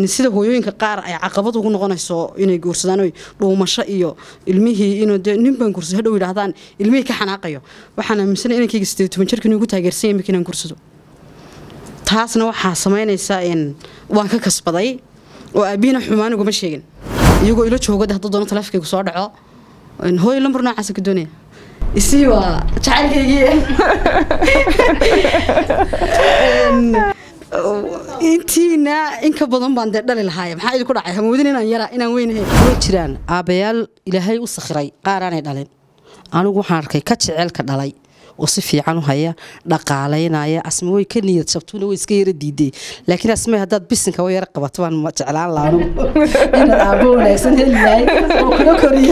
sida hooyooyinka qaar ay caqabad ugu noqonayso inay guursadaan oy dhuumasho iyo ilmihii inuu dee nin baan guursado hadhow yidhaahdaan ilmihii ka xanaaqayo waxaan aaminsanay inankayga sideed toban jirka inuu igu taageersan yahay markii inaan guursado taasna waxaa samaynaysaa in waan ka kasbaday oo aabihina xumaan uguma sheegin iyagoo ila joogada hadduu doono taleefankaygu soo dhaco hooyo lambar noocaasa ka doonaya isii waa jacaylkaygii intiina in ka badan baan dee dhali lahaay maxaa idinku dhacay hamoodin inaan yara inaan weynahay way jiraan aabbayaal ilaahay u sakhiray qaaraanay dhalin anigu waxaan arkay ka jeceelka dhalay oo si fiican u haya dhaqaalaynaya asma way ka niyad jabtuuna way iska yara diiday laakiin asmay haddaad bisinka wa yara qabato baan jeclaan laha anigu inaad aabbo wanaagsan heli lahay oo kula koriya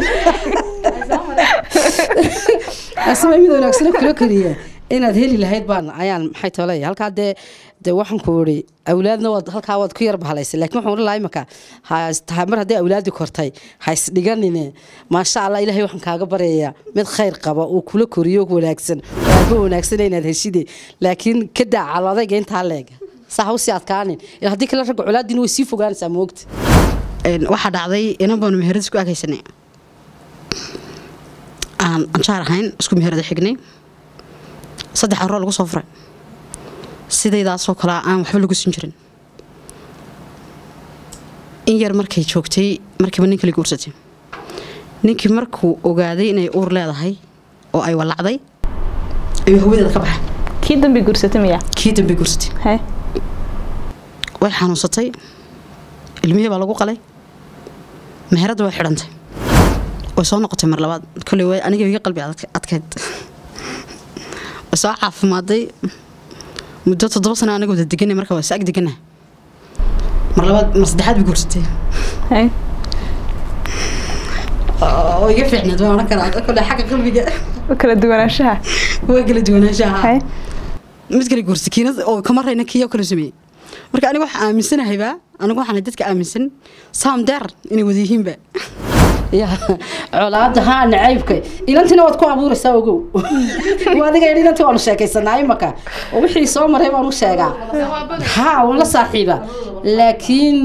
asma mid wanaagsan kula koriya inaad heli lahayd baan ayaan maxay tolay halkaa dee dee waxaan ku iri awlaadna waad halkaa waad ku yar bahalaysay laakiin waxaan oran lahaa imaka mar haddii awlaadi kortay ha isdhiganine maasha allah ilaahay waxaan kaaga baryayaa mid khayr qaba oo kula koriyo wanaagsan oo aaba wanaagsan inaad heshide laakiin ka daa calodayga intaa leeg saa ha usii adkaanin ila haddii kale ragga colaadiina way sii fogaanaysaa moogta waxaa dhacday inan baanu meherad isku agaysanay aan anjaar ahayn isku meherada xignay saddex aroo lagu soo furay sidaydaasoo kalea aan waxba lagu sin jirin in yar markay joogtay markiiba nin kala guursatay ninkii markuu ogaaday inay uur leedahay oo ay walacday ayuu hawadeeda ka baxay kii dambe guursatay miya kii dambe guursatay hay way xanuunsatay ilmihii baa lagu qalay meheradda way xidhantay way soo noqotay mar labaad kolley way aniga iga qalbi adkeyd way soo caafimaaday muddo toddoba sana anaga wada degana marka waa saag degana mar labaad mar saddexaad bay guursatay hay oo iga fiicneed waan odhan karaa kolley xagga qalbiga kala duwanaanshaha way kala duwanaanshaha hay mid kale guursatay kiina oo kama rayna kiyo kala sameeyey marka aniga waxaan aaminsanahaybaa anigu waxaan dadka aaminsan saam deer inay wada yihiinba ya colaada haa nacaybka ilantina waad ku abuuraysaa ogow adiga ilanti waanu sheekaysanaa imaka oo wixii soo maray baanu sheegaa haa waan la saaxiiba laakiin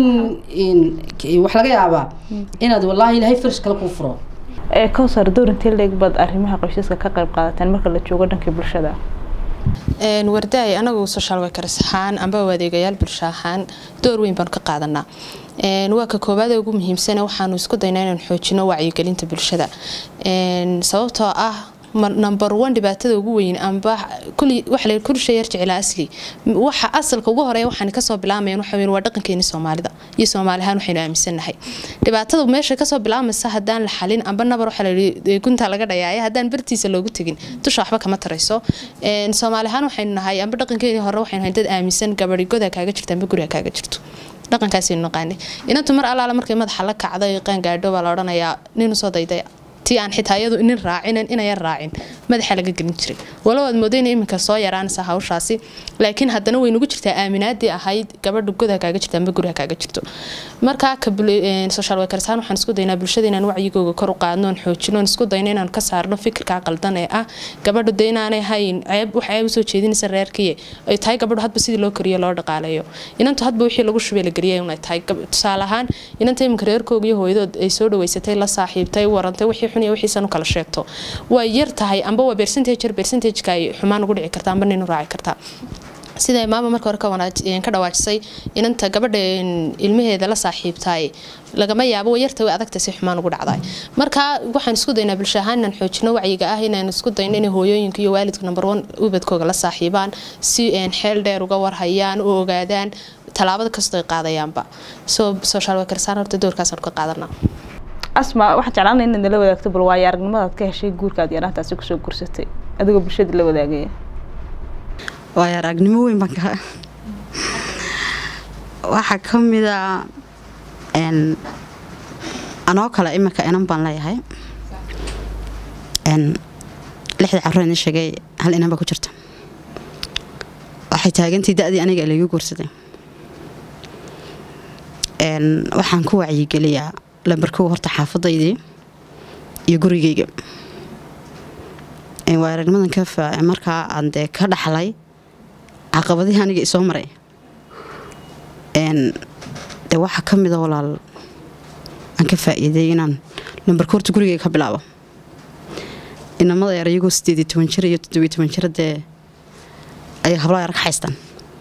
wax laga yaabaa inaad wallaahi ilaahay farish kale kuu furo ee kowsar doorintii leeg baad arrimaha qoysaska ka qayb qaadateen marka la joogo dhankii bulshada wardaay anagu social workers ahaan amba adeegayaal bulsho ahaan door weyn baanu ka qaadanaa waa ka koowaad ugu muhiimsana waxaanu isku daynaa inaan xoojino wacyigelinta bulshada sababtoo ah number one dhibaatada ugu weyn amba waxa kul shay yar jeclaa asli waxa asalka ugu horeeya waxaan kasoo bilaamayaan waxa weyn waa dhaqankeeni soomaalida iyo soomaali ahaan waxaynu aaminsannahay dhibaatada meesha kasoo bilaamaysa haddaan la xalin amba nabar waxa la yidhi gunta laga dhayaaya haddaan bartiisa loogu tegin dusha waxba kama tarayso soomaali ahaan waxaynu nahay amba dhaqankeeni hore waxaynu nahay dad aaminsan gabadhi goda kaaga jirta amba guriga kaaga jirto dhaqankaasaynu naqaanay inantu mar allaala markay madaxa la kacday qaangaadho baa la odhanayaa nin usoo dayday tii aan xitaa iyadu inin raacinin inayan raacin madaxa laga gelin jiray walow aad moodayna iminka soo yaraanaysa hawshaasi laakiin haddana way nugu jirtaa aaminaadii ahayd gabadha goda kaaga jirta amba guriga kaaga jirto markaa social workersaan waxaan isku daynaa bulshada inaan wacyigooga kor u qaadno aan xoojino aan isku dayno inaan ka saarno fikirkaa qaldan ee ah gabadhu de inaanay hayn ceeb wax ceeb usoo jeedinaysa reerkiye ay tahay gabadhu hadba sidii loo kariyo loo dhaqaaleeyo inantu hadba wixii lagu shubay la geliyay unay tahay tusaale ahaan inanta iminka reerkooga iyo hooyadood ay soo dhaweysatay la saaxiibtay warantay wixii xun iyo wixiisan u kala sheegto waa yar tahay amba waa percentage yar percentageka ay xumaan ugu dhici kartaa amba nin u raaci kartaa sida maama marka hore ka dhawaajisay inanta gabadha ilmaheeda la saaxiibtaay lagama yaabo yarta way adagta si xumaan ugu dhacday marka waxaan isku daynaa bulsho ahaan inaan xoojino wacyiga ah inaan isku dayno inay hooyooyinka iyo waalidka number one ubadkooga la saaxiibaan si xeel dheer uga warhayaan u ogaadaan tallaabada kastoo ay qaadayaanba so social workersaan horta doorkaasaan ka qaadanaa asma waxaan jeclaan inaad nala wadaagto bal waayo aragnimadaad ka heshay guurkaad yaraantaasi kusoo guursatay adigoo bulshada la wadaagaya waayo aragnimo weyn baan ka waxaa ka mida anoo kale iminka inan baan leeyahay lixda carruur idin sheegay hal inan baa ku jirta waxay taagantii da-dii aniga laygu guursaday waxaan ku wacyigeliyaa lambarkow horta xaafadaydii iyo gurigayga waa aragnimadan ka faace markaa aan dee ka dhaxlay caqabadihii aniga isoo maray dee waxaa ka mida walaal aan ka faa'iiday inaan lambarka horta gurigayga ka bilaabo inamada yar iyagoo sideed iyo toban jir iyo toddobiyo toban jir dee ay hablaha yar ka haystaan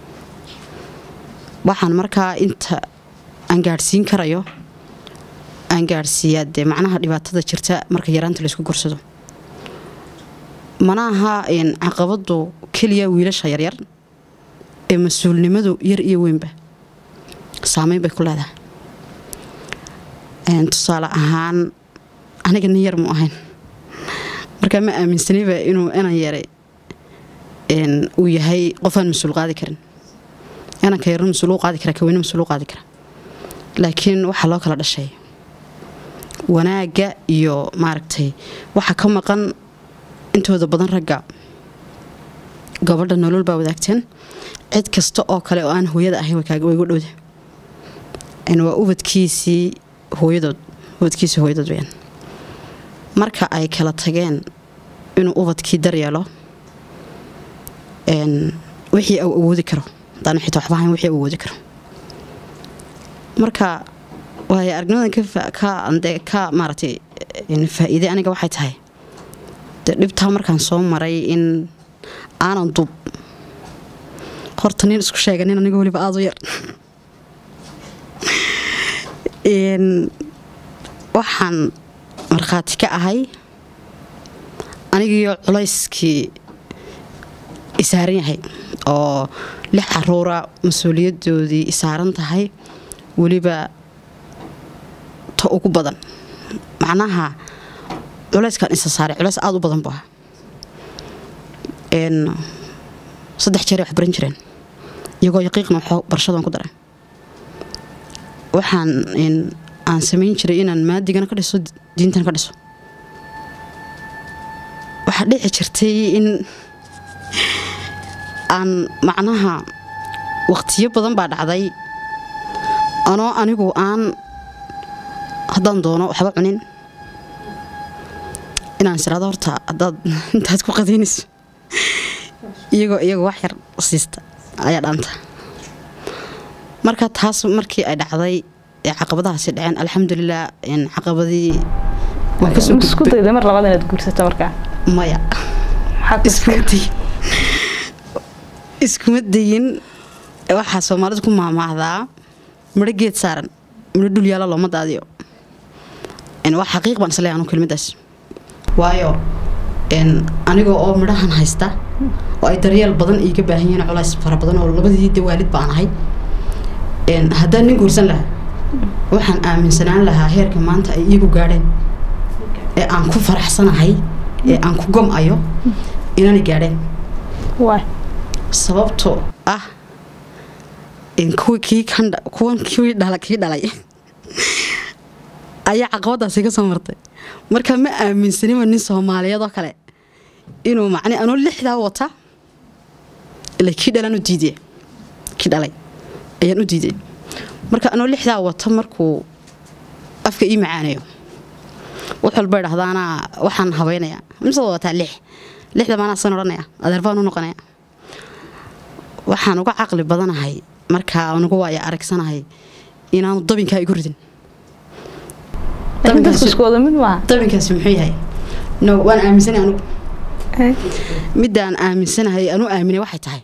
waxaan markaa inta aan gaadhsiin karayo aan gaadhsiiyaa dee macnaha dhibaatada jirta marka yaraanta laysku gursado mana aha caqabadu keliya wiilasha yaryar ee mas-uulnimadu yar iyo weynba saameyn bay ku leedahay tusaale ahaan aniga nin yar mu ahayn markaa ma aaminsanayba inuu inan yare uu yahay qofaan mas-uul qaadi karin inanka yarna mas-uul u qaadi kara kaweyne mas-uul u qaadi kara laakiin waxaa loo kala dhashay wanaagga iyo maaragtay waxaa ka maqan intooda badan ragga gabadha nolol baa wadaagteen cid kasta oo kale oo aan hooyada ahayn way gu dhowda waa ubadkiisii hooyadood ubadkiisii hooyadood weyaan marka ay kala tageen inuu ubadkii daryeelo wixii uu awoodi karo hadaan xitaa waxba ahayn wixii uu awoodi karo marka waayo aragnimadan ka ka maaragtay faa'iide aniga waxay tahay dee dhibtaa markaan soo maray in aanan dub horta nin isku sheega nin aniga weliba aada u yar waxaan markhaati ka ahay anigiiyo culayskii isaaran yahay oo lix caruura mas-uuliyadoodii isaaran tahay weliba ta ugu badan macnaha culayskan isa saaray culays aada u badan bu ahaa saddex jeeray wax baran jireen iyagoo yaqiiqna barashadan ku daray waxaan aan samayn jiray inaan maadigana ka dhiso diintana ka dhiso waxaa dhici jirtay in aan macnaha waqtiyo badan baa dhacday anoo anigu aan haddaan doono waxba cunin inaan israado horta haddaad intaad ku qadaynayso iyagoo iyagoo wax yar siista ayaa dhaanta marka taas markii ay dhacday ee caqabadahaasi dhaceen alxamdulilah caqabadii waan kasoo isku dayday mar labaad inaad guursato markaa maya maxaad iskuma dayin iskuma dayin waxaa soomaalidu ku maamaahdaa midho geed saaran midho dhul yaala looma daadiyo waa xaqiiq baan isleeyahay anu kelmadaas waayo aniga oo midhahan haysta oo ay daryeel badan iiga baahan yihiin culays fara badan oo labadii de waalid baan ahay haddaan nin guursan lahaa waxaan aaminsanaan lahaa heerka maanta ay iigu gaadheen ee aan ku faraxsanahay ee aan ku gom-ayo inanay gaadheen waay sababtoo ah kuwii kii kandha kuwan kii dhala kii dhalay ayaa caqabadaasi ka soo martay marka ma aaminsanima nin soomaaliyeed oo kale inuu macne anuu lixdaa wata ila kii dhalaan u diiday kii dhalay ayaan u diiday marka anuu lixdaa wata markuu afka ii macaanayo wax walba idhahdaana waxaan habaynayaa misada wataa lix lixda maanaa san odhanaya adeer baan u noqonaya waxaan uga caqli badanahay markaa anugu waaya aragsanahay inaanu dabinkaa igu ridin laakiin dadku isku wada mid maaha dabinkaasi muxuu yahay no waan aaminsanay anugu midaan aaminsanahay anu aaminay waxay tahay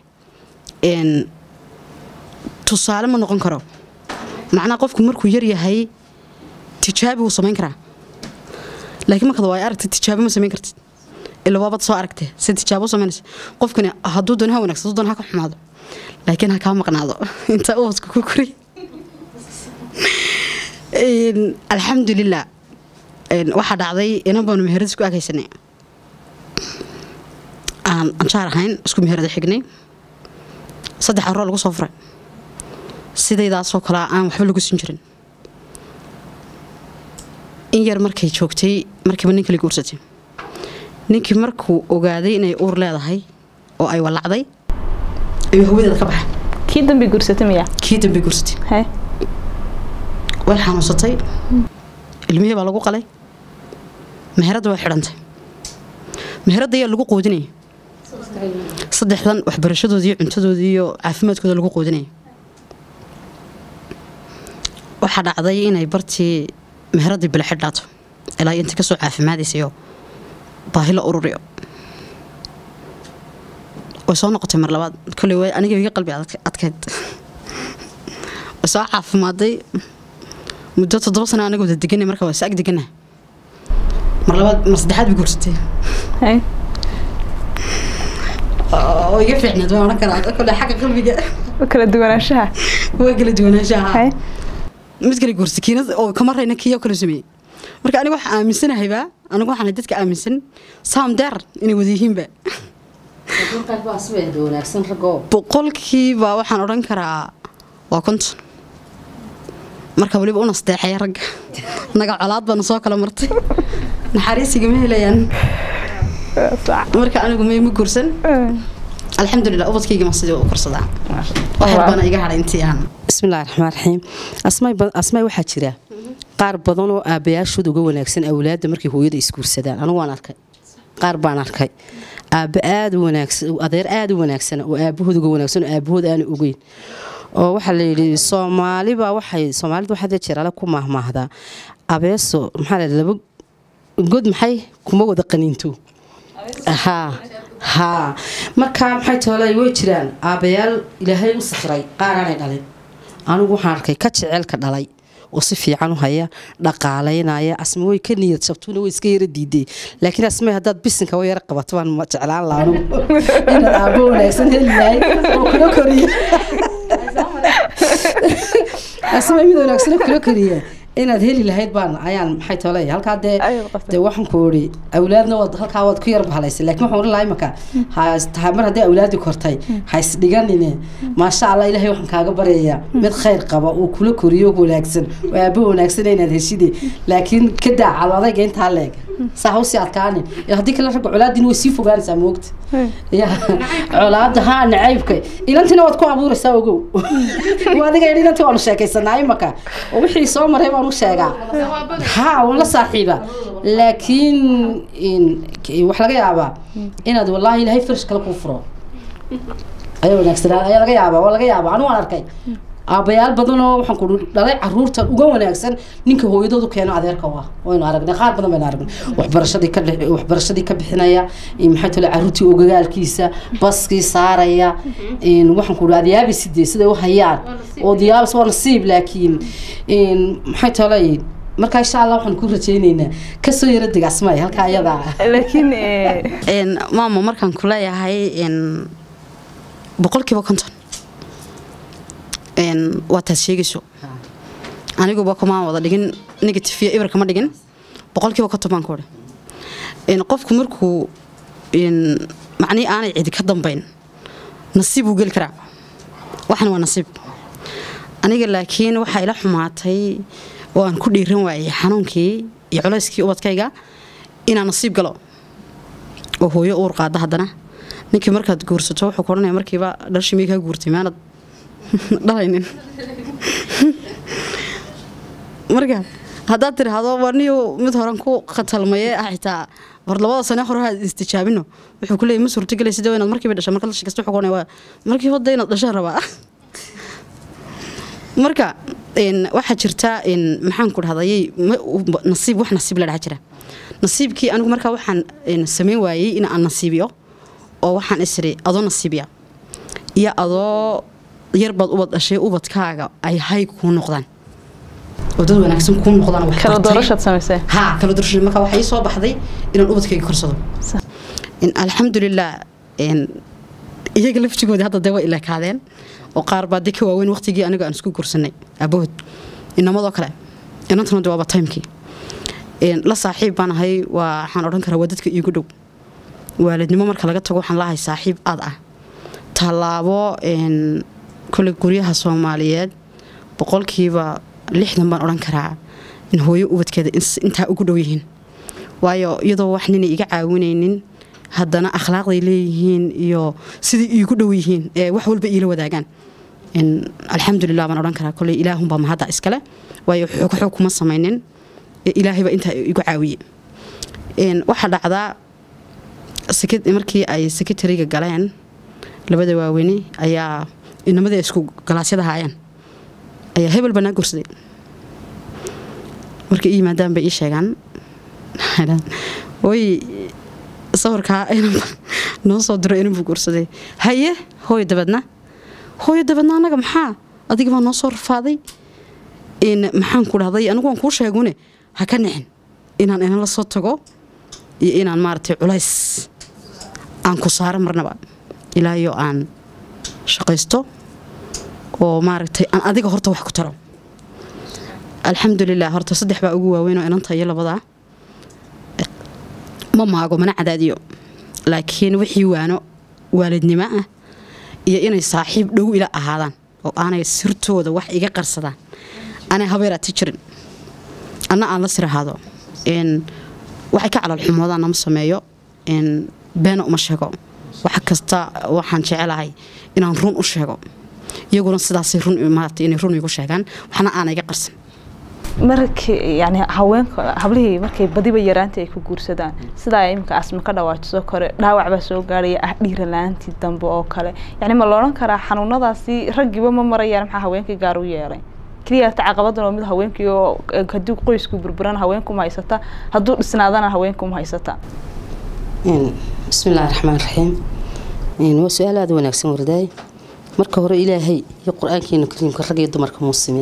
tusaale ma noqon karo macnaa qofku markuu yar yahay tijaabi wuu samayn karaa laakiin markaad waa aragtid tijaabo ma samayn kartid ila waabad soo aragtee si tijaabo u samaynaysa qofkani hadduu doon ha wanaagsan hadduu doon ha ka xumaado laakiin ha kaa maqnaado inta ubadka ku kori alxamdulilah waxaa dhacday inan baanu meherad isku agaysanay aan anjaar ahayn isku meherada xignay saddex aroo lagu soo furay sidaydaasoo kalea aan waxba lagu siin jirin in yar markay joogtay markiiba ninka la guursatay ninkii markuu ogaaday inay uur leedahay oo ay walacday ayuu hawadeeda ka baxay kii dambe guursata miya kii dambe guursatay hay way xanuunsatay ilmihii baa lagu qalay meheradda way xidhantay meheradda ayaa lagu qoodinaya saddexdan waxbarashadoodii cuntadoodii iyo caafimaadkooda lagu qoodinaya waxaa dhacday inay bartii meheradii bile xidhaato ilaa inta kasoo caafimaadaysayo baahi la ururiyo way soo noqotay mar labaad koley way aniga iga qalbi adk- adkeyd way soo caafimaaday muddo toddoba sano anaga wada deganay marka waa is ag degana mar labaad mar saddexaad bay guursatay hay oo iga fiicneed waan odhan karaa kole xagga qalbiga kala duwanaanshaha waa kala duwanaanshaha hay mid kale guursa kiinad oo kama rayna kiyo kale sameeyey marka aniga waxaan aaminsanahaybaa anigu waxaan dadka aaminsan saam deer inay wada yihiinba wanaagsan ragoo boqolkiiba waxaan odhan karaa waa konton marka weliba u nasteexaya ragga naga colaad baana soo kala martay naxariisigama helayaan marka anigu may ma guursan alxamdulilah ubadkaygama sidii u korsadaa waxyar baana iga hadhay intii aan bismillahi raxmaan raxiim asmay ba- asmay waxaa jira qaar badan oo aabbayaashood uga wanaagsan awlaadda markay hooyada isguursadaan anigu waan arkay qaar baan arkay aabba aada u wanaagsan adeer aada u wanaagsan oo aabahood uga wanaagsan oo aabahood aana ogeyn oo waxaa la yidhi soomaaliba waxay soomaalida waxaa jeer ale ku maahmaahdaa abeeso maxaa la yidhi laba god maxay kuma wada qaniinto haa haa marka maxay toolay way jiraan aabbayaal ilaahay u sakhiray qaaraanay dhalin anigu waxaan arkay ka jeceelka dhalay oo si fiican u haya dhaqaalaynaya asma way ka niyad jabtuuna way iska yara diiday laakiin asmay haddaad bisinka wa yara qabato baan ma jeclaan laha anigu inaad aabbo wanaagsan heli yahay oo kula koriya asmay mid wanaagsan oo kula koriya inaad heli lahayd baan ayaan maxay toolay halkaa dee Ayaad qabtay. dee waxaan ku iri awlaadna waad halkaa waad ku yar bahalaysay laakiin waxaan oran lahaa imaka ha tahay mar haddii awlaadi kortay ha isdhiganine maasha allah ilaahay waxaan kaaga baryayaa mid khayr qaba oo kula koriyo wanaagsan oo aabo wanaagsan inaad heshide laakiin ka daa calo adayga intaa leeg saa ha usii adkaanin Ee haddii kale ragga colaadin way sii fogaanaysaa moogta ya colaada haa nacaybka ilantina waad ku abuuraysaa ogow waa adiga yidhi ilantii waanu sheekaysanaa imaka oo wixii soo maray baan u sheegaa haa waan la saaxiiba laakiin in- wax laga yaabaa inaad wallaahi ilaahay farish kale kuu furo ayaa wanaagsanaa ayaa laga yaabaa waa laga yaabaa anu waan arkay aabbayaal badan oo waxaan ku dhalay caruurta uga wanaagsan ninka hooyadoodu keeno adeerka waa waynu aragnay qaar badan baynu aragnay waxbarashadii ka dhex- waxbarashadii ka bixinaya in maxay tole caruurtii ogagaalkiisa baskii saaraya in waxaan ku adyaaba sidee siday u hayaan oo diyaabas waa nasiib laakiin in maxay tole marka insha allah waxaan ku rajaynaynaa kasoo yara deg asmay halkaa ayadaa laakiin eh, een maama markaan ku leeyahay een boqolkiiba konton een waa taad sheegayso aniguba kumaan wada dhigin negative iyo ibir kama dhigin boqolkiiba konton baan ku odhi een qofku markuu een macnihii aanay cidi ka dambayn nasiib uu geli karaa waxan waa nasiib aniga laakiin waxaa ila xumaatay oo aan ku dhiiran waayey xanuunkii iyo culayskii ubadkayga inaan nasiib galo oo hooyo uur qaada haddana ninkii markaad guursato wuxuu ku odhanaya markiiba dharshii miyay kaa guurtay maanad dhalaynin marka haddaad tiraahdo warniyu mid horan ku khatalmaye ah xitaa war labada sane hore ha istijaabino wuxuu ku leeyay ma suurtagelay sidee inaad markiiba dhasha marka la shakasta wuxuu ku odhanaya waa markii hodda inaad dhashaan rabaa marka een, waxaa jirta een, maxaan ku dhahday nasiib wax nasiib la dhaha jira nasiibkii anigu markaa waxaan een, samayn waayey in aan nasiibiyo oo waxaan isiri adoo nasiibiya iyo adoo yarbaad ubad dhashay ubadkaaga ay hayg kuu noqdaan oo dad wanaagsan kuu noqdaan wax kala bartay. doorashaad samaysay haa kala doorasho marka waxaa ii soo baxday inaan ubadkayga korsado Sax. in alxamdulilah in iyaga laftigoodii hadda dee way ilakaadeen oo qaar baa dee ka waaweyn waqtigii aniga aan isku guursanay aabahood inamadoo kale inantuna dee waaba timekii In la saaxiib baan ahay waa waxaan odhan karaa waa dadka iigu dhow waalidnimo marka laga tago waxaan lahay saaxiib aad ah tallaabo in kole guryaha soomaaliyeed boqolkiiba lixdan baan odhan karaa in hooyo ubadkeeda ins- intaa ugu dhow yihiin waayo iyadoo wax ninay iga caawinaynin haddana akhlaaqday leeyihiin iyo sidai iigu dhow yihiin ee wax walba iila wadaagaan in alxamdulilah baan odhan karaa koley ilaahunbaa mahadda iskale waayo xoog xoog kuma samaynin ee ilaahayba intaa igu caawiye Een, waxaa dhacdaa seke- markii ay sekretariga galeen labada waaweyne ayaa inamadii ay isku galaasyada haayeen ayaa hebel banaa gursaday markay ii yimaadaan bay ii sheegaan way sawirkaa inanba noo soo diro inanbuu guursaday haye hooyo dabadna hooyo dabadna annaga maxaa adiga baa noo soo rafaaday in maxaan ku dhahday anigu waan kuu sheegune ha ka nixin inaan inan la soo tago iyo inaan maaragtay culays aan ku saaro marnaba ilaa iyo aan shaqaysto oo maaragtay aan adiga horta wax ku taro alxamdulilah horta saddex baa ugu waaweyn oo inanta iyo labadaa ma maago mana cadaadiyo laakiin wixii waano waalidnimo ah iyo inay saaxiib dhow ila ahaadaan oo aanay sirtooda wax iga qarsadaan anay habeeraati jirin anna aan la sir ahaado waxay ka calaalxumoodaan nama sameeyo beena uma sheego wax kasta waxaan jecelahay inaan run u sheego iyaguna sidaasay run maarata inay run igu sheegaan waxna aana iga qarsan markii yani haweenka hablihii markay badiba yaraantii ay ku guursadaan sidaa iminka asma ka dhawaajiso kore dhaawac baa soo gaaraya ah dhiira la-aantii dambe oo kale yani ma loodhan karaa xanuunadaasi raggiiba ma marayaan maxaa haweenkii gaar u yeelay keliya ta caqabadan oo mid haweenkii oo haddii qoysku burburan haweenkuma haysata hadduu dhisnaadana haweenkuma haysata bismi illaahi raxmaan raxiim waa su-aal aada wanaagsan wardaay marka hore ilaahay iyo qur-aankeena kariimka rag iyo dumarka muusimin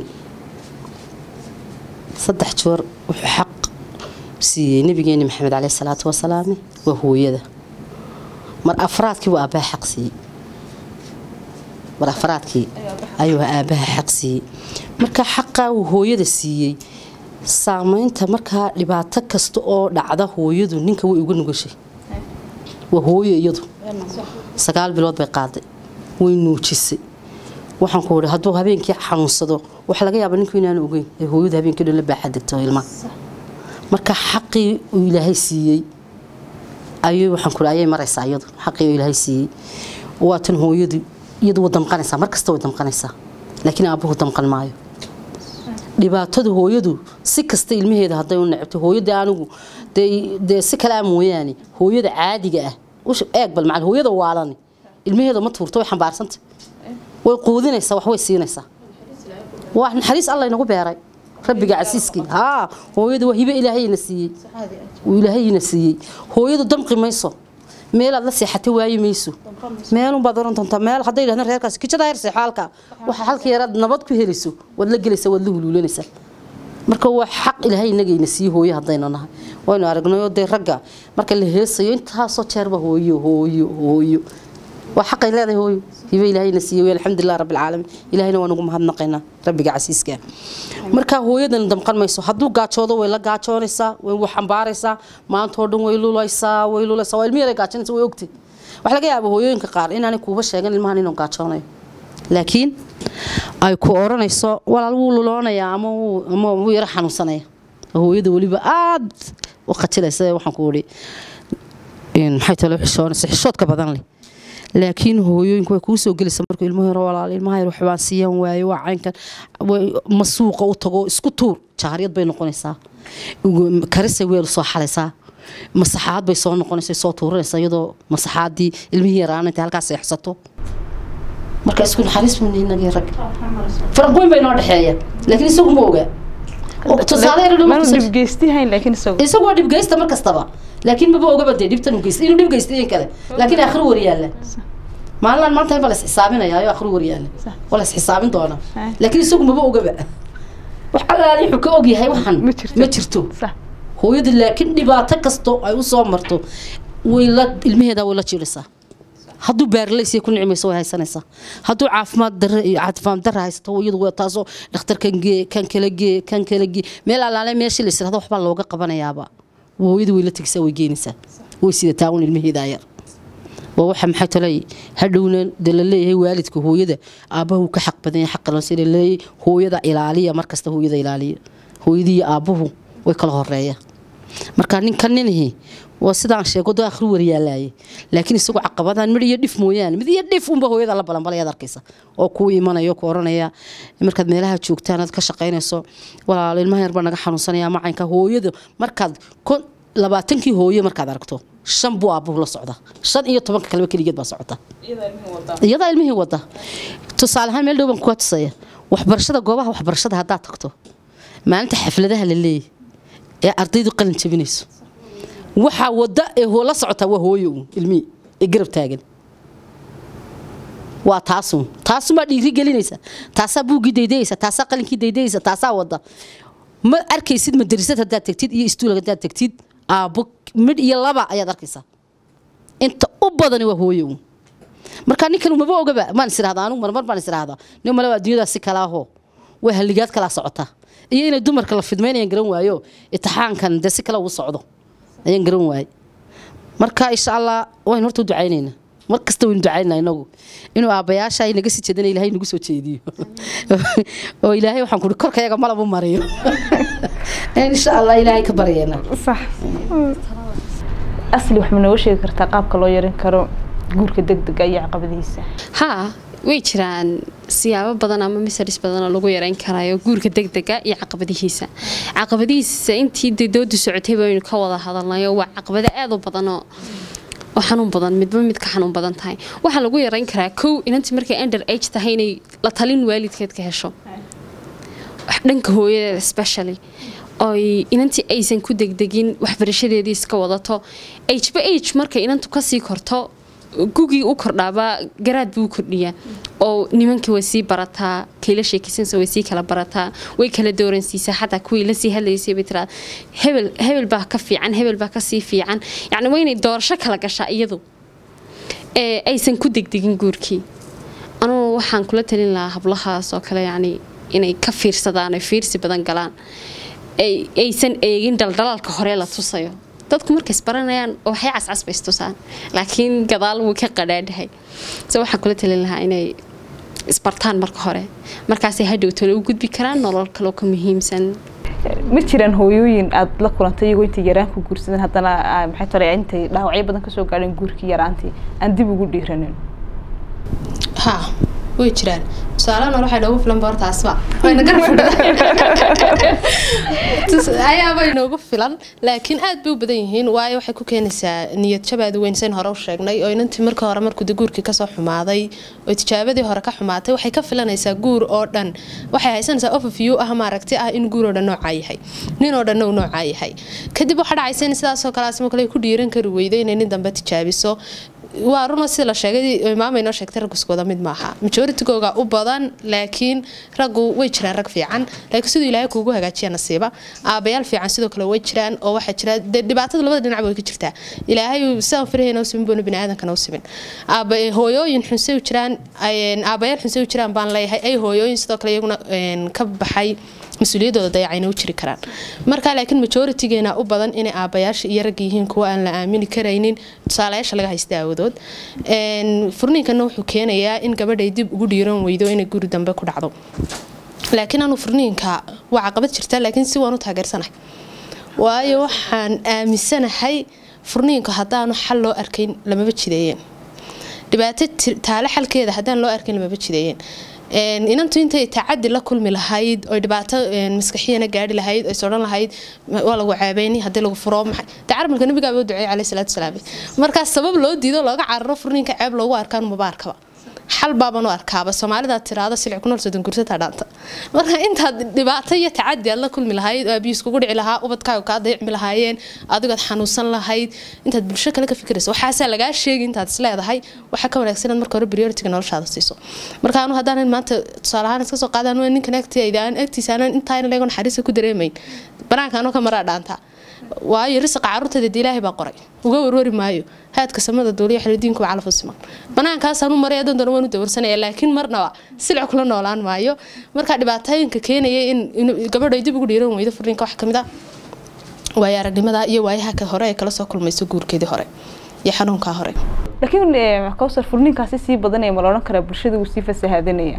saddex joor wuxuu xaq siiyey nabigeeni maxamed caleyh salaatu wasalaame waa hooyada mar afraadkii waa aabbaha xaq siiyey mar afraadkii ayuu aabbaha xaq siiyey marka xaqaa uu hooyada siiyey saameynta markaa dhibaato kasta oo dhacda hooyadu ninka way uga nugashay waa hooyo iyadu sagaal bilood bay qaaday way nuujisay waxaan ku ihi hadduu habeenkii xanuunsado waxa laga yaaba ninku inaanu ogeyn ee hooyadu habeenkii dhan la baaxa degto ilmaha marka xaqii uu ilaahay siiyey ayuu waxaan ku ayay maraysaa iyadu xaqii uu ilaahay siiyey waa tan hooyadu iyadu waa damqanaysaa mar kasta way damqanaysaa laakiin aabbuhu damqan maayo dhibaatada hooyadu si kasta ilmaheeda hadday u necabto hooyada anigu dee si kale a mooyaane hooyada caadiga ah eeg bal macal hooyada waalani ilmaheeda ma tuurto way xambaarsanta way quudinaysaa wax way siinaysaa waa naxariis alla inagu beeray rabbiga casiiskii haa hooyada waa hibe ilaahayna siiyey uu ilaahayna siiyey hooyadu damqi mayso meelaad la seexata waayi mayso meelunbaad oran doontaa meel hadday yidhahdeen reerkaasi kijada heer seexo halka waxa halka yaraad nabad ku helayso waad la gelaysaa waad la huluulanaysaa marka waa xaq ilaahay inagayna sii hooyo haddaynu nahay waynu aragnayoo dee ragga marka la heesayo intaasoo jeerba hooyo hooyo hooyo waa xaqay leedahay hooyo hibe ilaahayna siiyey alxamdulilah rabbi alcaalamiin ilahayna waan ugu mahadnaqaynaa rabbiga casiiska markaa hooyadan damqan mayso hadduu gaajoodo way la gaajoonaysaa way wax xambaaraysaa maantoo dhan way lulaysaa way lulaysaa waa ilmi yaray gaajoonaysa way ogtay waxa laga yaaba hooyooyinka qaar inaanay kuuba sheegan ilmahan inuu gaajoonayo laakiin ay ku oranayso walaal wuu luloonayaa ama ama wuu yaro xanuunsanaya hooyada weliba aad u qajilaysa waxaan ku ihi maxay talo xishoonaysa xishoodka badan leh laakiin hooyooyinku way kuu soo gelaysa markuu ilmo yaro walaal ilmaha yar waxbaan siiyan waaye waa caynkan ma suuqa u tago isku tuur jaaryad bay noqonaysaa karisay weel soo xalaysaa masaxaad bay soo noqonaysa soo tuuranaysa iyadoo masaxaadii ilmihii yaraana intay halkaas seexsato marka isku naxariis buu inagii rag faraq weyn bay noo dhexeeya laakiin isagu ma ogaa dhibgeystihayn laakiin isagu isagu waa dhibgeysta mar kastaba laakiin maba ogaba dee dhibtan geysta inuu dhib geysta in kale laakiin akhri waryaalla maalinaan maanta baa la isxisaabinaya ayo akhri waryaalla waa la isxisaabin doonaa laakiin isagu maba ogaba wax allaali wuxuu ka ogyahay waxan ma jirto hooyada laakiin dhibaato kasto ay u soo marto way la ilmaheeda way la jiiraysaa hadduu baarlaysiya ku nicmayso way haysanaysaa hadduu caafimaad darre iyo caafimaad darre haysato iyadu waa taasoo dhakhtarkan gee kan kala gee kan kala gee meel allaale meeshii la israhdo waxbaa looga qabanayaaba hooyada way la tegaysaa way geenaysaa way sidataa un ilmaheedaa yar waa waxa maxay talay hadhowna de la leeyahay waalidka hooyada aabbahu ka xaq badan yahay xaqa loo sii leeyahay hooyada ilaaliya markasta hooyada ilaaliya hooyadii iyo aabbuhu way kala horeeya marka ninka ninihi waa sidaan sheego doo akhri waryaalaye laakiin isagu caqabadaan mid iyo dhif mooyaane mid iyo dhif unba hooyada la balanbalayaad arkaysa oo kuu imanayo ku oranaya markaad meelaha joogtaan aad ka shaqaynayso walaal ilmaha yar baa naga xanuunsanaya macaynka hooyada markaad labaatankii hooye markaad aragto shan buu aabbuhu la socda shan iyo tobanka kaleba keligeed baa socota iyadaa ilmihii wada tusaale ahaan meel dhow baan kuga tusaya waxbarashada goobaha waxbarashada haddaad tagto maalinta xafladaha la leeyahy ee ardaydu qalin jabinayso waxaa wada ee hoo la socotaa waa hooyo uun ilmihii ee garab taagan waa taasun taasumaa dhiiri gelinaysa taasaa buuggii daydayaysa taasaa qalinkii daydayaysa taasaa wada ma arkaysid madarisad haddaad tagtid iyo istuul haddaad tagtid aabbo midh iyo laba ayaad arkaysaa inta u badani waa hooyo uun marka ninkan maba ogaba maan is irahdaa anugu marmar baan is irahdaa nin malaba adduunyadaas si kalaaho waa halligaad kalaa socota iyo inay dumarka la fidmaynayaan garan waayo itixaankan dee si kale ugu socdo ayaan garan waayey marka insha allah waynu horta u ducaynaynaa mar kasta waynu ducaynaa inagu inuu aabbayaasha ay naga sii jeedana ilaahay nagu soo jeediyo oo ilaahay waxaan kuhi korkayaga malabu mariyo insha allah ilaahay ka baryeena صح asli wax ma nooga sheegi kartaa qaabka loo yarin karo guurka degdega iyo caqabadihiisa haa way jiraan siyaabo badan ama misaris badan oo lagu yareyn karayo guurka degdega iyo caqabadihiisa caqabadihiisa intii dee doodu socotay baynu ka wada hadalnayo waa caqabado aad u badan oo oo xanuun badan midba mid ka xanuun badan tahay waxaa lagu yareyn karaa kow inantii markay under age tahay inay la talin waalidkeed ka hesho dhanka hooyadeeda specially oy inantii aysan ku degdegin waxbarashadeedii iska wadato hba age markay inantu kasii korto gugii u kordhaaba garaad buu u kordhiyaa oo nimankii way sii barataa kayla sheekaysansa way sii kala barataa way kala dooransiisaa xataa kuwii lasii hadlaysay bay tiraa hebel hebel baa ka fiican hebel baa kasii fiican yacni waa inay doorasho kala gashaa iyadu ee aysan ku degdegin guurkii anugu waxaan kula talin lahaa hablahaas oo kale yacni inay ka fiirsadaan ay fiirsi badan galaan ay- aysan eegin dhaldhalaalka hore la tusayo dadku markay isbaranayaan waxay cascas bay istusaan laakiin gadaal wuu ka qadhaadhahay se waxaan kula talin lahaa inay isbartaan marka hore markaasay hadhow tole u gudbi karaan nolol kaloo ka muhiimsan ma jiraan hooyooyin aada la kulantay iyagoo intay yaraan ku guursadeen haddana ah, maxay tole intay dhaawacyo badan kasoo gaadheen guurkii yaraantii aan dib ugu dhiiranin ها way jiraan tusaalahan hore waxay noogu filan boorta asma wayna garab fadhida ayaaba inoogu filan laakiin aad bay u badan yihiin waayo waxay ku keenaysaa niyad jabaad weyn sayn hore u sheegnay oo inantii marka hore markuu dee guurkii kasoo xumaaday oo tijaabadii hore ka xumaatay waxay ka filanaysaa guur oo dhan waxay haysanaysaa overview ah maaragti ah in guur oo dhan noocaa yahay nin oo dhan uu noocaa yahay kadib waxaa dhacaysa in sidaasoo kale asma kale ay ku dhiiran kari weydo inay nin dambe tijaabiso waa runa sida la sheegay maama inoo sheegtay raggu isku wada mid maaha majooritigooga u badan laakiin raggu way jiraan rag fiican laakiin siduu ilaahay kuugu hagaajiya nasiiba aabayaal fiican sidoo kale way jiraan oo waxaa jira dee dhibaatada labada dhinac way ka jirtaa ilaahay sidaan firahayna u simin boona biniaadankana u simin aaba hooyooyin xunsay u jiraan een, aabayaal xunsay u jiraan baan leeyahay ay hooyooyin sidoo kale iyaguna een, ka baxay mas-uuliyaddooda dayacayna u jiri karaan marka laakiin majoritigeena u badan inay aabayaasha iyo ragga yihiin kuwa aan la aamini karaynin tusaalayaasha laga haysta aawadood Een, furniinkana wuxuu keenayaa in gabadhay dib ugu dhiiran weydo inay guri dambe ku dhacdo laakiin anu furniinka waa caqabad jirta laakiin si waan u taageersanahay waayo waxaan aaminsanahay furniinka haddaanu xal loo arkayn lamaba jideeyeen dhibaato ti- taale xalkeeda haddaan loo arkayn lamaba jideeyeen Een, inantu intay tacadi la kulmi lahayd oy dhibaato een, maskaxiyana gaari lahayd oy sodhan lahayd ma- waa lagu ceebeyni haddii lagu furo maxay dee caramalka nabigaaba u duceeyay caleyhi salaatu wasalaam markaas sabab loo diido looga cararo furniinka ceeb loogu arkaan maba arkaba xal baabanu arkaaba soomaalida tiraado silic ku nool soddon gursata dhaanta marka intaad dhibaato iyo tacadi aad la kulmi lahayd oo abiis kugu dhici lahaa ubadkaaga kaa dayacmi lahaayeen adigood xanuunsan lahayd intaad bulsho kale ka fikirayso waxaasaa lagaa sheegi intaad isleedahay waxaa ka wanaagsan inaad marka hore prioritiga noloshaada siiso marka anu haddaanan maanta tusaale ahaan iska soo qaadaan waa ninkan agtiyayda aan agtiisa aanan intaayna leego naxariista ku dareemayn banaanka anoo ka maraa dhaantaa waayo risiqa caruurteeda dee ilaahay baa qoray uga warwari maayo haadka samada duuliya xilidiinku waa calaf u siman banaankaasaan u maray adan doona waan u dawarsanaya laakiin marnaba silic kula noolaan maayo marka dhibaatooyinka keenaya in in gabadho ay dib ugu dhiiran weydo furniinka wax kamid ah waayo aragnimada iyo waayaha ka hore ay kala soo kulmayso guurkeedii hore iyo xanuunkaa hore laakiin eh, kawsar furniinkaasi sii badanaya ma la odhan karaa bulshada wuu sii fasahaadanaya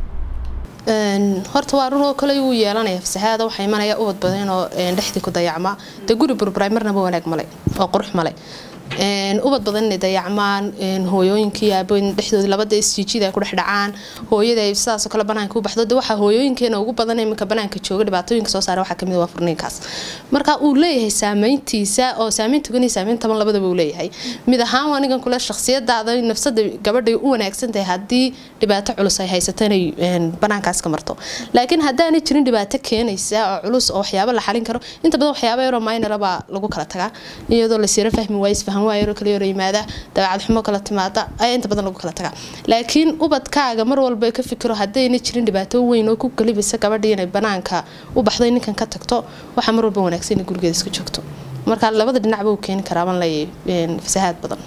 Een, horta waa run oo kale wuu yeelanaya fasahaada waxaa imanaya ubad badan oo een, dhexdii ku dayacma dee guri burburay marnaba wanaag male oo qurux male een, ubad badan inay dayacmaan een, hooyooyinkii aabooyin dhexdooda labada isjiijida ay ku dhex dhacaan hooyada ay sidaasoo kale banaanka u baxdo de waxaa hooyooyinkeena ugu badan iminka banaanka jooga dhibaatooyinka soo saara waxaa kamid ah waa furniinkaas marka uu leeyahay saameyntiisa oo saameyn togan iyo saameyn taban labadaba uu leeyahay mid ahaan anigan kule shakhsiyadaada nafsada gabadhay u wanaagsan tahay haddii dhibaato culus ay haysato inay een, banaankaas ka marto laakiin haddaanay jirin dhibaato keenaysa oo culus oo waxyaabo la xalin karo inta badan waxyaabo yaroo minora baa lagu kala tagaa iyadoo la siira fahmi waayo isfahan waayo yaroo kala yaro yimaada dabeecad xumo kala timaada ayaa inta badan lagu kala tagaa laakiin ubadkaaga mar walba ka fikiro haddayna jirin dhibaato weyn oo ku galibisa gabadhii inay banaanka u baxday ninkan ka tagto waxaa mar walba wanaagsan inay gurigeeda iska joogto marka labada dhinacba uu keeni karaa baan leeyahay fasahaad badan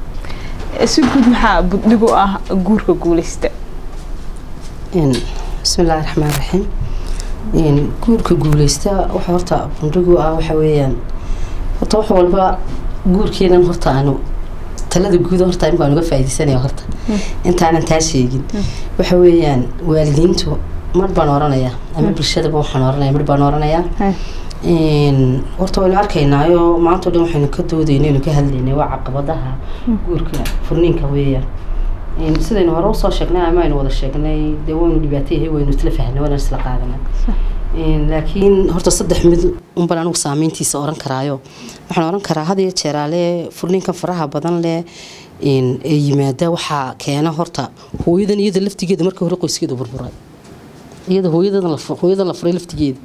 si guud maxaa buddhig u ah guurka guuleysta Een, bismillaahi raxmaan raxiim Een, guurka guuleysta waxa horta bundhigu ah waxa weeyaan horta wax walba guurkeenan horta aanu talada guud horta in baan uga faa'iidaysanaya horta intaanan taa sheegin waxa weeyaan waalidiintu mar baan oranayaa ama bulshadaba waxaan oranaya mar baan oranayaa Een, horta waynu arkaynaayo maanta o dhan waxaynu ka doodaynaynu ka hadlaynay waa caqabadaha guurka furniinka weeyaan Een, sidaynu hore usoo sheegnay ama aynu wada sheegnay dee waynu dhibaateyahay waynu isla fahnay waynu isla qaadanay Een, laakiin horta saddex mid unbaan anigu saameyntiisa oran karaayo waxaan oran karaa had iyo jeeraale furniinkan faraha badan leh een, ee yimaada waxaa keena horta hooyadan iyada laftigeeda markii hore qoyskeeda burburay iyada hooyadan la fu- hooyadan la furay laftigeeda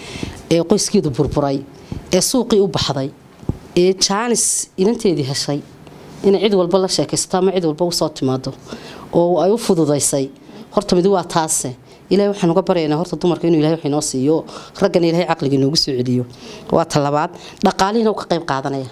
ee qoyskeedu burburay ee suuqii u baxday ee jaanis inanteedii heshay inay cid walba la sheekaysato ama cid walba usoo timaado oo ay u fududaysay horta midi waa taase ilaahay waxaan uga baryaynaa horta dumarka inuu ilahay wax inoo siiyo raggana ilaahay caqliga inoogu soo celiyo waa ta labaad dhaqaalihiina uu ka qayb qaadanaya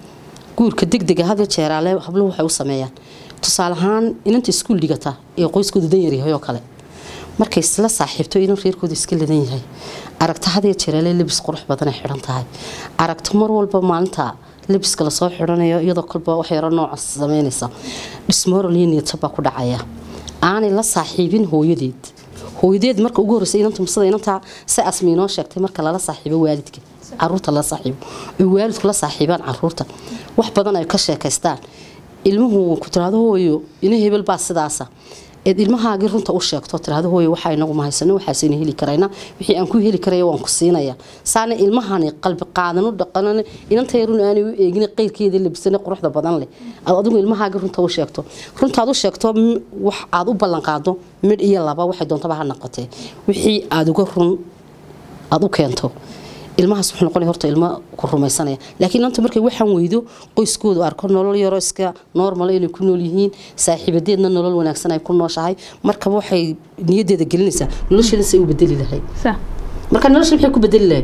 guurka degdega had iyo jeeraale habluhu waxay u sameeyaan tusaale ahaan inanta iskuul dhigata ee qoyskoodu dan yaryahay oo kale markay isla saaxiibto inan reerkooda iska ladan yahay aragto had iyo jeeraale lebis qurux badan ay xidhan tahay aragto mar walba maalinta lebiska lasoo xidhanayo iyadoo kolba wax yaro nooca sameynaysa dhismoral iyo niyadjab baa ku dhacaya aanay la saaxiibin hooyadeed hooyadeed marka ugu horreysa inanta masada inantaa si asmi inoo sheegtay marka lala saaxiibo waalidka caruurta la saaxiibo ay waalidku la saaxiibaan caruurta wax badan ay ka sheekaystaan ilmuhu ku tiraahdo hooyo ina hebel baa sidaasa eed ilmahaagii runta u sheegto tiraahdo hooyo waxaa inagu mahaysano waxaasayna heli karayna wixii aan ku heli karaya waan ku siinaya saana ilmahani qalbi qaadan u dhaqanan inanta yarun aanay u eegin qeyrkeeda labisane quruxda badan leh aad adigu ilmahaagii runta u sheegto runtaad u sheegto m- wax aad u ballan qaado midh iyo laba waxay doontaba ha noqotee wixii aad uga run aad u keento ilmahaas wuxuu noqonaya horta ilmo ku rumaysanaya laakiin inanta markay waxaan weydo qoyskoodu arko nolol yaroo iska normal inay ku nool yihiin saaxiibadeedna nolol wanaagsan ay ku nooshahay markaba waxay niyadeeda gelinaysaa nolosheeda say u bedeli lahayd sa marka nolosha maxay ku bedeli lahayd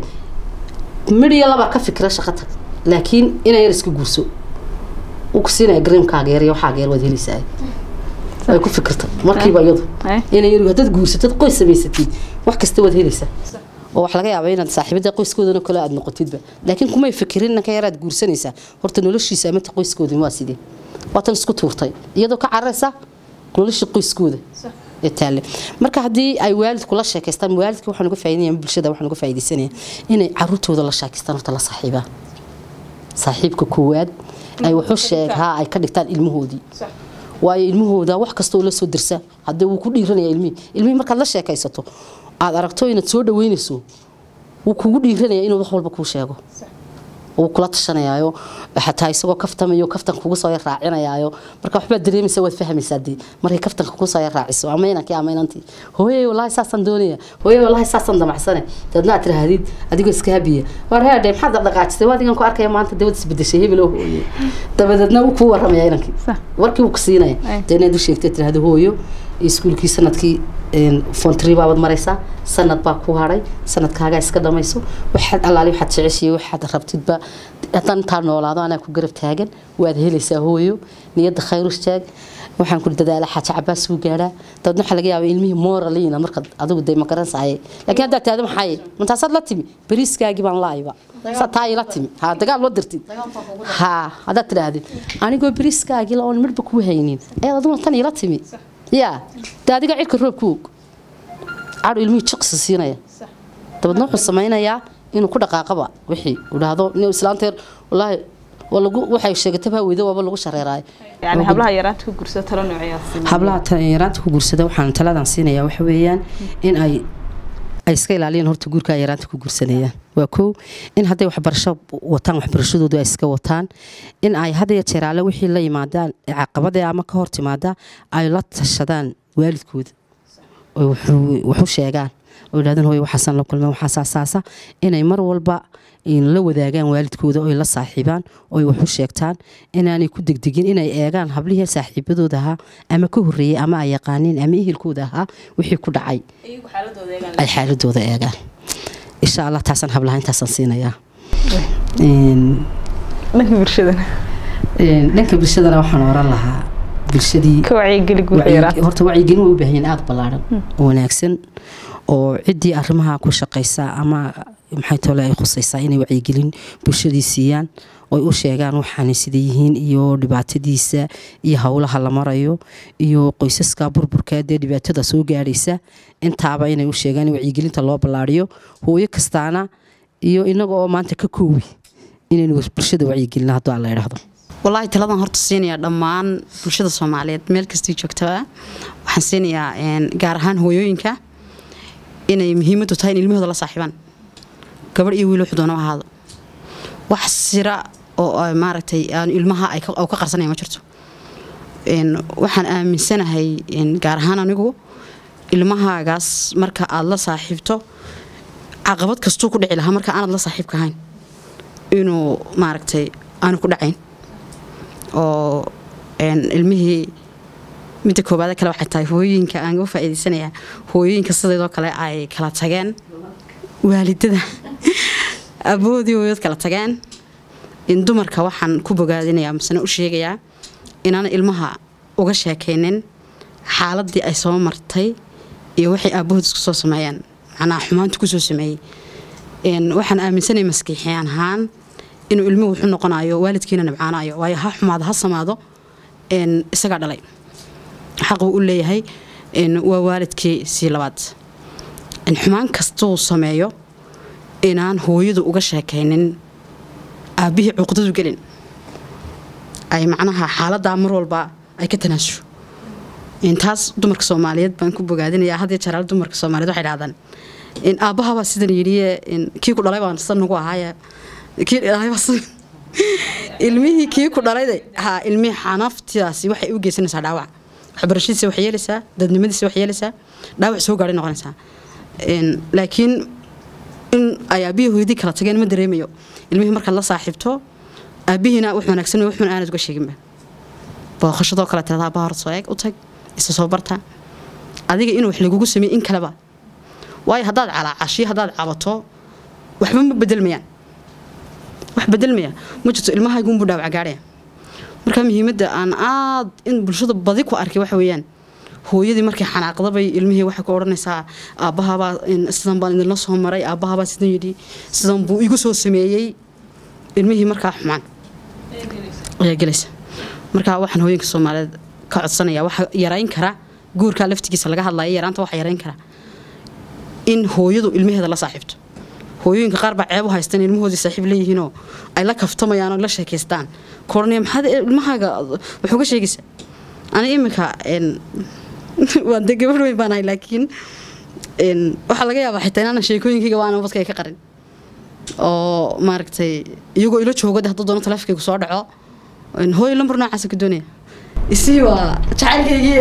midh iyo labaa ka fikira shaqo tag laakiin inay yar iska guurso uu ku siinaya gareemkaaga yar iyo waxaaga yar waad helaysaa ay ku fikirta markiiba iyadu Eh. inay yar haddaad guursatad qoys samaysatid wax kasta waad helaysaa oo wax laga yaaba inaad saaxiibada qoyskoodana kale aad noqotidba laakiin kumay fikirin ninka yaraad guursanaysaa horta noloshiisa amata qoyskoodin waa sidee waatan isku tuurtay iyadoo ka cararaysa nolosha qoyskooda ee taalle marka haddii ay waalidku la sheekaystaan waalidka waxaan uga faa'iidanaya ama bulshada waxaan uga faa'iidaysanaya inay caruurtooda la sheekaystaan horta la saaxiibaan saaxiibka koowaad ay waxu sheeg haa ay ka dhigtaan ilmahoodii waayo ilmahooda wax kasta oo la soo dirsa haddii wuu ku dhiiranaya ilmihii ilmihii markaad la sheekaysato aad aragto inaad soo dhaweynayso wuu kugu dhiiranaya inuu wax walba kuu sheego wuu kula tashanayaayo xataa isagoo kaftamayo kaftan kugu soo yar raacinayaayo marka waxbaad dareemaysaa waad fahmaysaa dee markay kaftanka kugu soo yar raaciso ama inankii ama inantii hooyey walaahi saasaan doonaya hooyey walaahi saasaan damacsane daadna aad tirahdid adigoo iska habiya waar heedhe maxaad dhaqdhaqaajisay waad igan ku arkaya maanta dawad isbedeshay hebel oo hooye dabadeedna wuu kuu waramaya inankii Sax. warkii wuu ku siinaya Ay. dee inaad u sheegtay tirahdo hooyo iskuulkii sanadkii fontri baabaad maraysaa sanad baa ku haray sanadkaagaa iska dhamayso waxaad allaali waxaad jeceshiyo waxaad rabtidba haddaan intaa noolaado anaa ku garab taagan waad helaysaa hooyo niyadda khayr u sheeg waxaan ku dadaala xaaja cabaas uu gaadhaa dadna waxaa laga yaabaa ilmihii moraliina markaad adigu dee magaransaye laakiin haddaad tahdo maxaaye mantaasaad la timi beriiskaagii baan laayba saa taa ila timi ha dagaal loo dirtid ha haddaad tidhaahdid anigoo beriiskaagii la oon midhba kuu haynin ayaad adiguna tan ila timi yaa dee adiga cirka roob ku og cadhu ilmihii jiqsi siinaya dabeedna wuxuu samaynayaa inuu ku dhaqaaqaba wixii uu dhahdo nin islaanteer walaahi waa lagu waxay sheegatay baa weydo waaba lagu shareeraay yani hablaha yaraanta ku gursada talo noocayaasi hablaha ta- yaraanta ku guursada waxaan taladan siinayaa waxa weeyaan in ay ay iska ilaaliyaan horta guurka ay yaraanta ku guursanayaan waa kow in hadday waxbarasho wataan waxbarashadoodu ay iska wataan in ay had iyo jeer alle wixii la yimaadaan caqabadee ama ka hor timaada ay la tashadaan waalidkooda oy wuxuu- wax u sheegaan oo yidhahdeen hooyo waxaasan la kulmeen waxaasaa saasa inay mar walba in la wadaagaan waalidkooda oy la saaxiibaan oy wax u sheegtaan inaanay ku degdegin inay eegaan hablihii saaxiibadooda ahaa ama ka horreeyey ama ay yaqaaniin ama ehelkooda ahaa wixii ku dhacay ay xaaladooda eegaan insha allah taasaan hablaha intaasaan siinayaa Een, dhanka bulshadana een, dhanka bulshadana waxaan oran lahaa bulshadii ka wacyigeli guurka wacyi- yaraanta horta wacyigelin way u baahan yihiin aada ballaaran oo wanaagsan oo ciddii arrimaha ku shaqaysa ama maxay tole ay khusaysaa inay wacyigelin bulshadii siiyaan oy u sheegaan waxaanay sida yihiin iyo dhibaatadiisa iyo howlaha la marayo iyo qoysaska burburka dee dhibaatada soo gaadhaysa intaaba inay u sheegaan in wacyigelinta loo ballaariyo hooyo kastaana iyo inaga oo maanta ka koowi inaynu bulshada wacyigelina hadduu alla idhaahdo walaahi taladan horta siinayaa dhammaan bulshada soomaaliyeed meel kastii joogtaba waxaan siinayaa een, gaar ahaan hooyooyinka inay muhiimadu tahay in ilmahooda la saaxiibaan gabadh iyo wiil wuxuu doona ha ahaado wax sira oo ay maaragtay aan ilmaha ay ka oo ka qarsanaya ma jirto Een, waxaan aaminsanahay een, gaar ahaan anigu ilmahaagaas marka aad la saaxiibto caqabad kastuu ku dhici lahaa marka aanad la saaxiibka ahayn inuu maaragtay aanu ku dhacayn oo een, ilmihii midda koobaad kale waxay tahay hooyooyinka aan uga faa'iidaysanayaa hooyooyinka sideedoo kale ay kala tageen waalidada aboodii hooyood kala tageen in dumarka waxaan ku bogaadinayaa masena u sheegayaa inaana ilmaha uga sheekaynin xaaladii ay soo martay iyo waxay aabahood isku soo sameeyeen macnaha xumaanta kusoo sameeyey Een, waxaan aaminsanay maskiixiyaan ahaan inuu ilmuhu wuxuu noqonayo waalidkiina nibcaanayo waayo ha xumaado ha samaado een, isagaa dhalay xaquu u leeyahay een, waa waalidkii sii labaad in xumaan kastuu sameeyo inaan hooyadu uga sheekaynin aabbihii cuqdadu gelin ay macnaha xaaladaa mar walba ay ka tanaasusho intaas dumarka soomaaliyeed baan ku bogaadinayaa had iyo jeer alle dumarka soomaaliyeed waxay dhahdaan in aabbahabaa sidan yidhiye in kii ku dhalay baan san nagu ahaaye kii dhalay baa san ilmihii kii ku dhalayde ha ilmihii xanaftidaasi waxay u geysanaysaa dhaawac waxbarashadiisa wax yeelaysaa dadnimadiisa wax yeelaysaa dhaawac soo gaadhay noqonaysaa Een, laakiin in ay aabbihii hooyadii kala tageen ma dareemayo ilmihii markaad la saaxiibto aabbihiina wax wanaagsan wax xun aanad uga sheeginba booqashadoo kale tirada aabbaha hor soo eeg u tag isa soo barta adiga in wax lagugu sameey in kaleba waayo haddaad calaacashiyo haddaad cabato waxba ma bedelmayaan wax bedelmaya ma jirto ilmahaygu unbuu dhaawac gaadhaya marka muhiimadda aan aad in bulshada badi ku arkay waxa weeyaan hooyadii markay xanaaqdabay ilmihii waxay ku odhanaysaa aabbahabaa in sidan baan idinla soo maray aabbahabaa sidan yidhi sidan buu igu soo sameeyey ilmihii markaa xumaan ayaa gelaysa marka waxaan hooyinka soomaaliyeed ka codsanaya waxa yarayn kara guurka laftigiisa laga hadlaya yaraanta waxa yarayn kara in hooyadu ilmaheeda la saaxiibto hooyooyinka qaar baa ceeb u haystaan ilmahoodii saaxiib leeyihiinoo ay la kaftamayaan oo la sheekaystaan koranaya maxaad ilmahaaga wax uga sheegaysaa aniga iminka een, waan de gabadh weyn baan ahay laakiin een, waxaa laga yaabaa xitaa inaanan sheekooyinkayga waana badka ka qarin oo maaragtay iyagoo ilo joogo de hadduu doono taleefonkaygu soo dhaco een, hooyo lambar noocaasa ka doonaya isii waa jacaylkaygii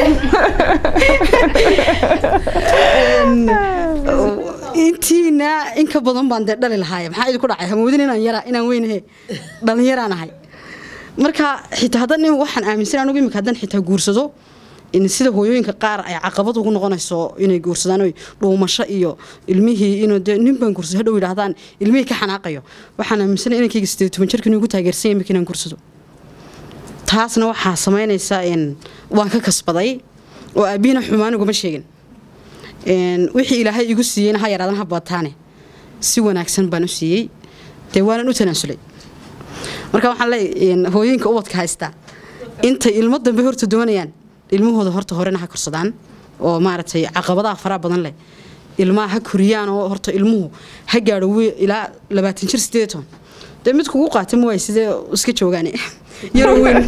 Een, intiina in ka badan baan dee dhali lahaay maxaa idinku dhacay hamoodin inaan yara inaan weynahe dhalinyaraan ahay marka xitaa haddan in waxaan aaminsan anugu imika haddan xitaa guursado in sida hooyooyinka qaar ay caqabad ugu noqonayso inay guursadaan oy dhuumasho iyo ilmihii inuu dee nin baan guursado hadhow yidhaahdaan ilmihii ka xanaaqayo waxaan aaminsanay inankayga sideed toban jirka inuu igu taageersan yahay imika inaan guursado taasna waxaa samaynaysa in waan ka kasbaday oo aabbihiina xumaan uguma sheegin Een, wixii ilaahay igu siiyeyna ha yaraadan ha baataane si wanaagsan baan u siiyey dee waanan u tanaasulay marka waxaan leeyahay hooyooyinka ubadka haysta intay ilmo dambe horta doonayaan ilmahooda horta horena ha korsadaan oo maaragtay caqabadaha faraha badan leh ilmaha ha koriyaan oo horta ilmuhu ha gaadho wi- ilaa labaatan jir sideed iyo toban dee mid kugu qaata ma waay sidee iska joogaan yaroo weyn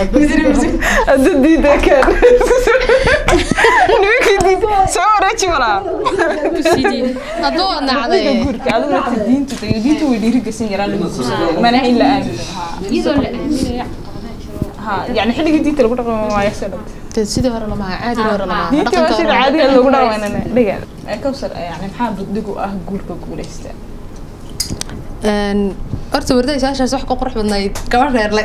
hadda diida keen nimankii diida soo wareeji walaa hadba waad nacday guurka adigu marka diintu tayo diintu way dhiirigelin yaraan lagu guursado manaha in la aamino iyadoo la aaminayo ha yani xilligii diinta lagu dhaqmo waayo soo dhawta Dee sidii hore lama aha caadiga hore lama aha diinta waa dhaqanka sida hore caadiga lagu dhaqmaynana dhiga kawsar yani maxaa buddig u ah guurka guuleysta Een, horta warday saashaas wax ku qurux badnayd gabadh reerle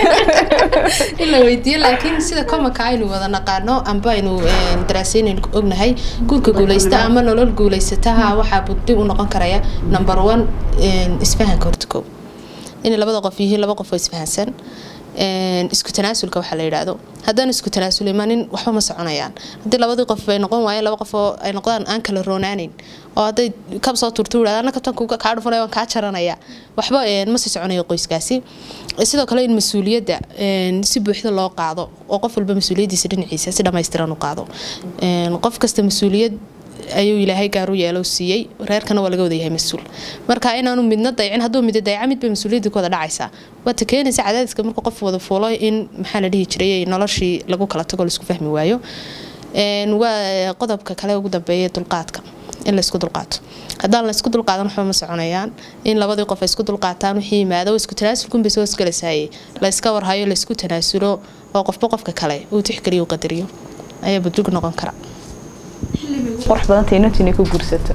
in la weydiiyo laakiin sida komaka aynu wada naqaano amba aynu een, daraasaynaynu ognahay guurka guuleysta ama nolol guuleysataha waxaa buddig u noqon karaya number one een, isfahanka horta kow inay labada qof yihiin laba qof oo isfahansan een, isku tanaasulka waxaa la yidhaahdo haddaan isku tanaasul imanin waxba ma soconayaan haddii labadii qof ay noqon waayeen laba qof oo ay noqdaan aan kala roonaaneyn oo hadday kab soo turtu yidhahda anna kabtan kuga kaa dhufanaya waan kaa jaranaya waxba een, ma sii soconayo qoyskaasi sidoo kale in mas-uuliyadda een, si buuxda loo qaado oo qof walba mas-uuliyaddiisa dhinaciisa si dhammaystiran u qaado Een, qof kasta mas-uuliyad ayuu ilaahay gaar u yeelo siiyey reerkana waa laga wada yahay mas-uul marka inaanu midna daycin hadduu mid dayca midba mas-uuliyadda ku wada dhacaysaa waata keenaysa cadaadiska marka qof wada fuulo in maxaa la dhihi jiray noloshii lagu kala tago laisku fahmi waayo Een, waa qodobka kale ugu dambeeya dulqaadka in laisku dulqaato haddaan la isku dulqaadan waxba ma soconayaan in labadii qof ay isku dulqaataan wixii yimaado isku tanaasulkunbay soo isgalasaayey la iska warhayo la isku tanaasulo oo qofba qofka kale uu tixgeliyo u qadariyo ayaa budug noqon kara qurux badanta inantu inay ku guursato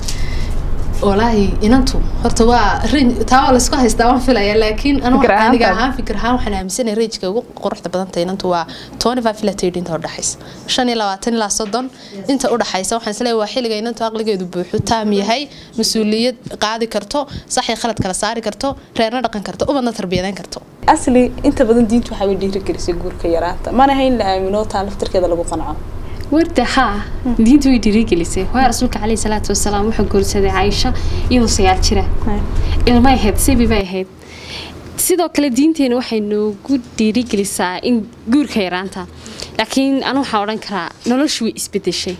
walaahi inantu horta waa rin taa waa laisku haystaa waan filaya laakiin anu Fikir ahaan aniga taad. ahaan fikir ahaan waxaan aaminsanay rajka ugu quruxda badanta inantu waa twenty five ilaa thirty inta udhaxaysa shan iyo labaatan ilaa soddon inta udhaxaysa waxaan isleeyahay waa xilliga inantu aqligeedu buuxu taam yahay mas-uuliyad qaadi karto sax iyo khalad kala saari karto reerna dhaqan karto ubadna tarbiyadeyn karto asli inta badan diintu waxaa way dhiirigelisay guurka yaraanta mana hayn la aamino taa laftirkeeda lagu qanco warda haa diinta way dhiirigelisay waayo rasuulka caleyhi salaatu wasalaam wuxuu guursaday caaisha iyadoo sagaal jira ilmay ahayd sebi bay ahayd sidoo kale diinteena waxay noogu dhiirigelisaa in guurka yaraanta laakiin anu waxaa odhan karaa noloshu way isbedeshay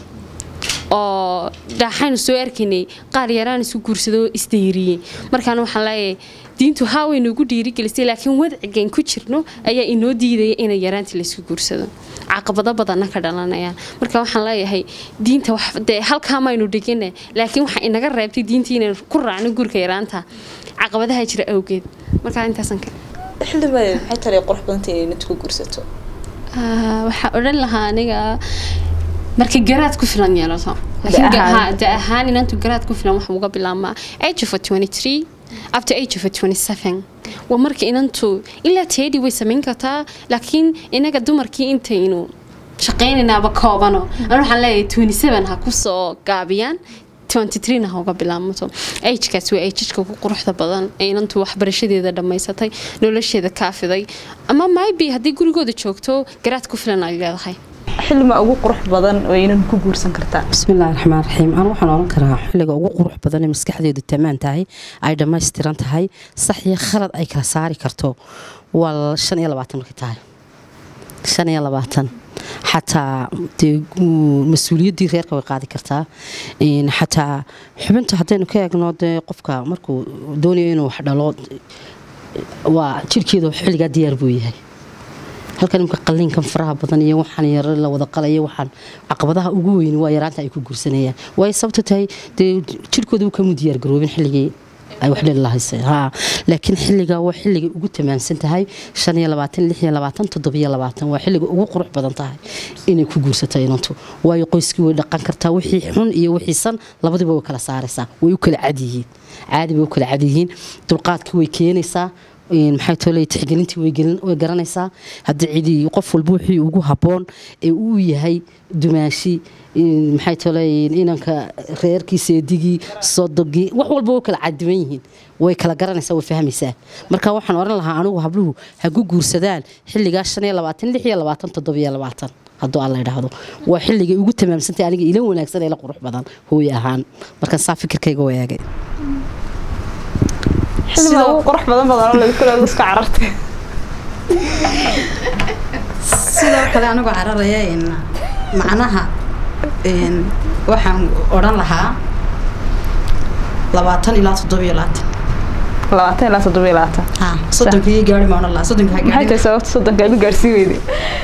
oo dhaxaynu soo arkaynay qaar yaraan isu guursadoo isdayriyey markaan waxaan leeyahay diintu haa way noogu dhiirigelisay laakiin wadcigan ku jirno ayaa inoo diidaya inay yaraantii laysku guursado caqabado badanna ka dhalanayaan marka waxaan leeyahay diinta wax dee halkaa maynu dhigine laakiin waxaa inaga reebtay diintii inaynu ku raacno guurka yaraanta caqabadaha jira awgeed markaa intaasan ka xilliba maxay tahay qurux badanta inay inantu ku guursato Ah, waxaa odhan lahaa aniga marka garaad ku filan yeelato laakiin Da ga- ahaan. haa, da ahaan inantu garaad ku filan waxa uga bilaabmaa age of 23 after age of 27 waa marka inantu ilaa teedi way samayn kartaa laakiin inaga dumarkii intaynu shaqaynaynaaba koobano anu waxaan leeyahay 27 ha kusoo gaabiyaan 23 ha uga bilaabmato agekaas waa ageka ugu quruxda badan ee inantu waxbarashadeeda dhammaysatay nolosheeda kaafiday ama maybe haddii gurigooda joogto garaad ku filan ay leedahay xillima ugu qurux badan oo inan ku guursan kartaa bismillahi raxmaan raxiim anu waxaan oran karaa xilliga ugu qurux badan ee maskaxdeedu tamaan tahay ay dhammaystiran tahay sax iyo khalad ay kala saari karto waa shan iyo labaatan markay tahay shan iyo labaatan xataa dee uu- mas-uuliyaddii reerka way qaadi kartaa Een, xataa xubinta haddaynu ka eegno dee qofka markuu doonayo inuu wax dhalo waa jirkeedu xilligaa diyaar buu yahay halkan imka qaliinkan faraha badan iyo waxaan yar la wada qalaya waxaan caqabadaha ugu weyn waa yaraanta ay ku guursanayaan waayo sababta tahay dee jirkooda uu kamu diyaar garoobin xilligii ay wax dhali lahaysay haa laakiin xilligaa waa xilligay ugu tamaansan tahay shan iyo labaatan lix iyo labaatan toddobiyo labaatan waa xilliga ugu qurux badan tahay inay ku guursato inantu waayo qoyskii way dhaqan kartaa wixii xun iyo wixii san labadiba way kala saaraysaa way u kala cad yihiin caadi bay u kala cad yihiin dulqaadkii way keenaysaa een, maxay tolay tixgelintii way gelin- way garanaysaa haddii cidi qof walba wixii ugu habboon ee uu yahay dumaashi een, maxay tolay inanka reerkiisa eedigii sodogii wax walba way kala cadiban yihiin way kala garanaysaa way fahmaysaa marka waxaan oran lahaa anigu habluhu ha ku guursadaan xilligaa shan iyo labaatan lix iyo labaatan toddobiyo labaatan hadduu alla idhaahdo waa xilligay ugu tamaamsantay aniga ila wanaagsan ee la qurux badan hooy ahaan markaan saa fikirkayga wayaagay xillima ugu qurux badan badan oo lagu kala iska carartay sidoo kale anigoo cararaya een, macnaha een, waxaan odhan lahaa labaatan ilaa toddobiyo labaatan labaatan ilaa toddoba iyo labaatan ha soddonka iyo gaari maan allah soddonka ha maxay gaari tahay sababta soddonka aad u gaarsiin weyday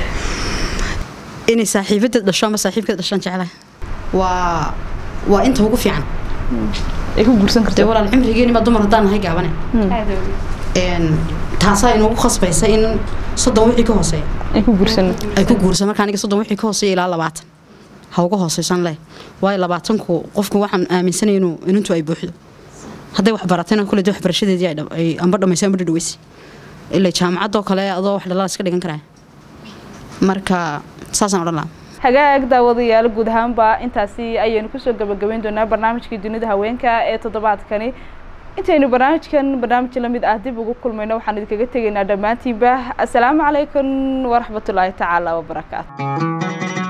inay saaxiibadeed dhasho ama saaxiibkeed dhashaan jeclahay waa waa inta ugu fiican ay ku guursan dee karto walaal cimrigeeni ma dumar haddaan nahay gaabane Een, taasaa inagu khasbaysa in soddon wixii ka hooseeya ay ku guursan ay ku guursan marka aniga soddon wixii ka hooseeya ilaa labaatan ha uga hooseysan leh waayo labaatanku qofku waxaan aaminsanay inuu inantu ay buuxdo hadday wax baratayna kule dee waxbarashadeedii ay dham- ay amba dhamaysay amba dhadhaweysi ilaa jaamacadoo kale adoo wax dhalaa iska dhigan karaya marka saasaan odhan lahaa hagaag daawadayaal guud ahaanba intaasi ayaynu kusoo gabagabayn doonaa barnaamijkii dunida haweenka ee toddobaadkani intaynu barnaamijkan barnaamij lamid ah dib ugu kulmayno waxaan idinkaga tegaynaa dhammaantiinba asalaamu calaykum waraxmatullaahi tacaala wabarakaatu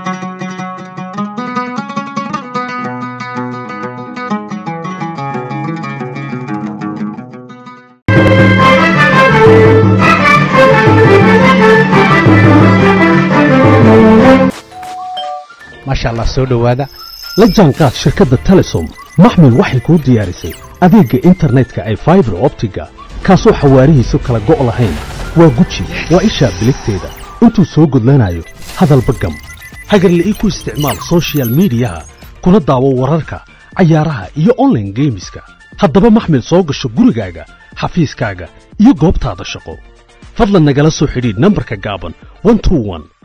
maasha allah soo dhowaada la jaanqaad shirkadda telesom maxmil waxay kuu diyaarisay adeegga internetka ay faibar optiga kaasoo xawaarihiisu kala go' lahayn waa guji waa ishaa biligteeda intuu soo gudlanayo hadalba gam hagarla'ii ku isticmaal soshiyal miidiyaha kuna daawo wararka cayaaraha iyo online geemiska haddaba maxmil soo gasho gurigaaga xafiiskaaga iyo goobtaada shaqo fadlan nagala soo xidhiidh nambarka gaaban 121